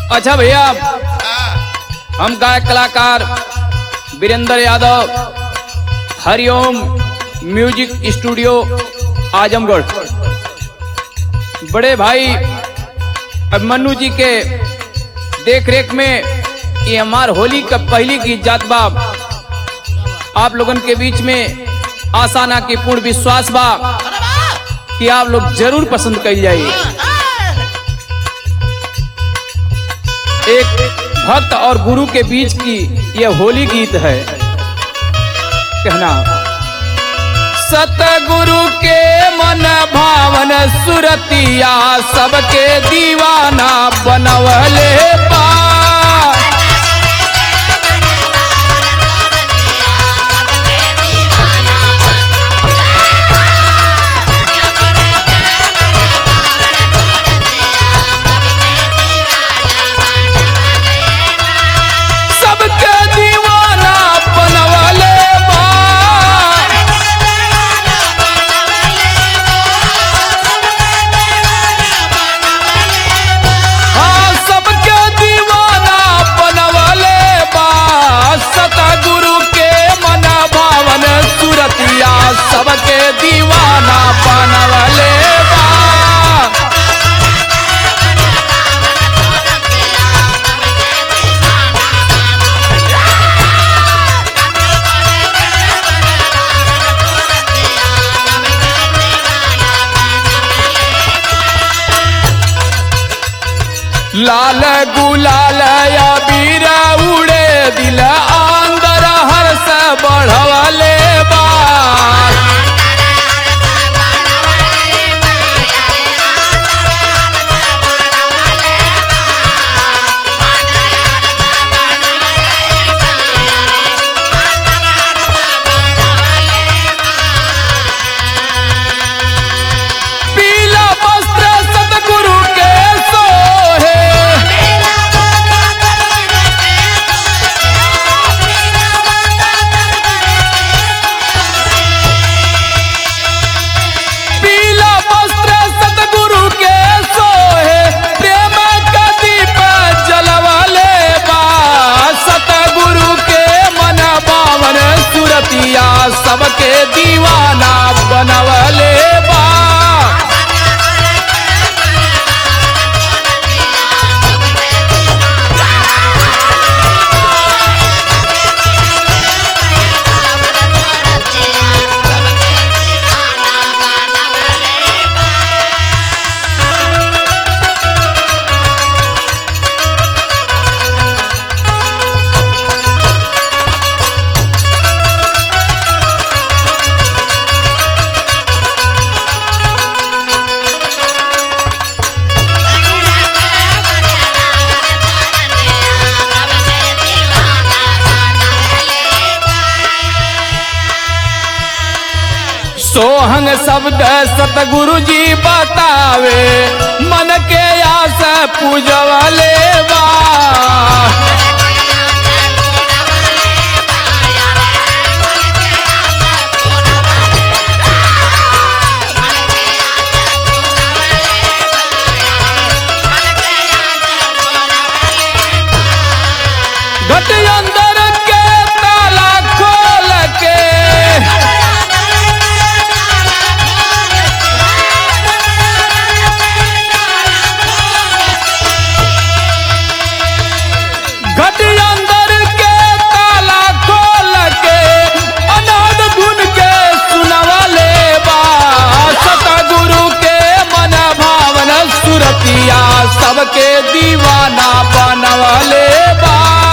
अच्छा भैया हम गायक कलाकार वीरेंद्र यादव हरिओम म्यूजिक स्टूडियो आजमगढ़ बड़े भाई अभिमन्यु जी के देख रेख में ये हमार होली का पहली गीत जात बा आप लोगन के बीच में आशा ना की पूर्ण विश्वास बा कि आप लोग जरूर पसंद कर जाइए एक भक्त और गुरु के बीच की यह होली गीत है कहना सतगुरु के मन भावन सुरतिया सबके दीवाना बनवले बा सबके दीवाना बनवले बा हाँ सबके दीवाना बनवले बा सतगुरु के मन भावन सुरतिया सबके दीवाना बनवले बा लाल गुलाल या बीरा उड़े दिल अंदर हर्ष बढ़वले बा पीला वस्त्र सतगुरु के सोहे पीला वस्त्र सतगुरु के सोहे प्रेम का दीप जलवले बा सतगुरु के मन बावन सुरतिया सबके दीवाना बनवले बा सोहंग शब्द सतगुरु जी बतावे मन के आस पूजवले बा घट अंदर के ताला खोल के घट अंदर के ताला खोल के अनाद गुन के सुनवले बा सतगुरु के मन भावन सुरतिया सबके दीवाना बनवले बा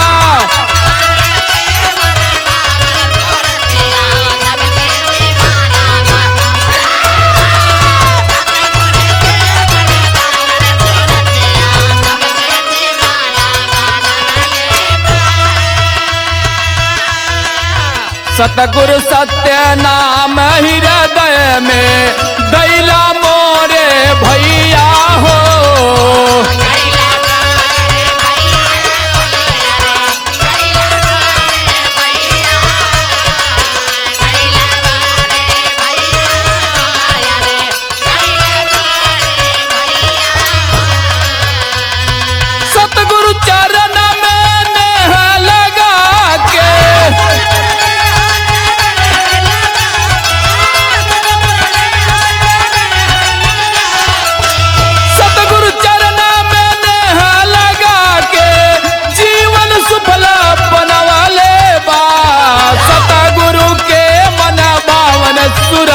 सतगुरु सत्य नाम हृदय में दैला मोरे भैया हो सतगुरु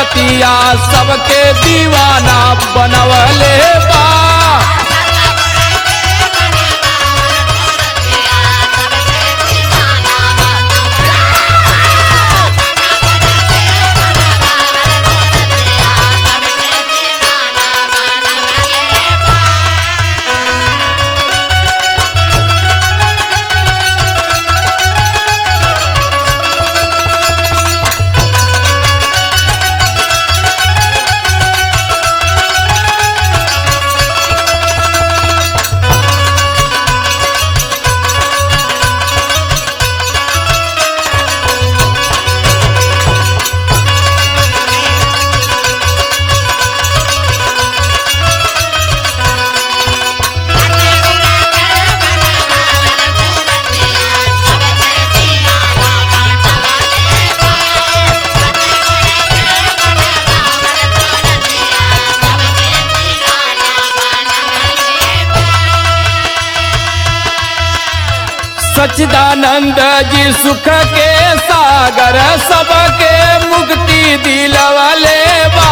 सूरतिया सबके दीवाना बनवले बा सच्चिदानंद जी सुख के सागर सबके मुक्ति दिलवले बा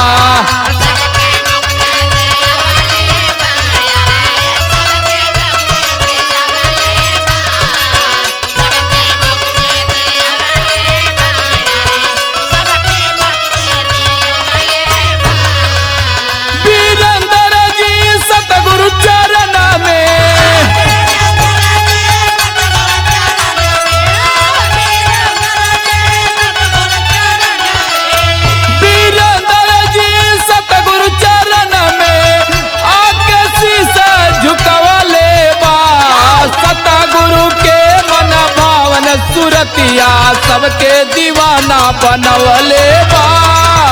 वीरेंद्र जी सतगुरु चरण में वीरेंद्र जी सतगुरु चरण में आके शीशा झुकवले बा सतगुरु के मन भावन सुरतिया सबके दीवाना बनवले बा